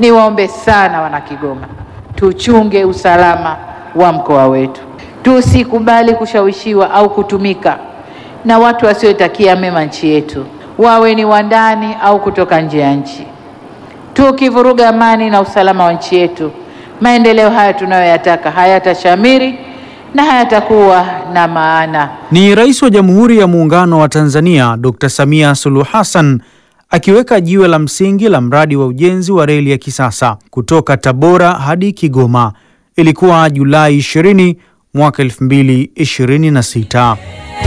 Niwaombe sana wana Kigoma, tuchunge usalama wa mkoa wetu, tusikubali kushawishiwa au kutumika na watu wasiotakia mema nchi yetu, wawe ni wa ndani au kutoka nje ya nchi. Tukivuruga amani na usalama wa nchi yetu, maendeleo haya tunayoyataka hayatashamiri na hayatakuwa na maana. Ni Rais wa Jamhuri ya Muungano wa Tanzania Dr. Samia Suluhu Hassan akiweka jiwe la msingi la mradi wa ujenzi wa reli ya kisasa kutoka Tabora hadi Kigoma. Ilikuwa Julai 20 mwaka 2026.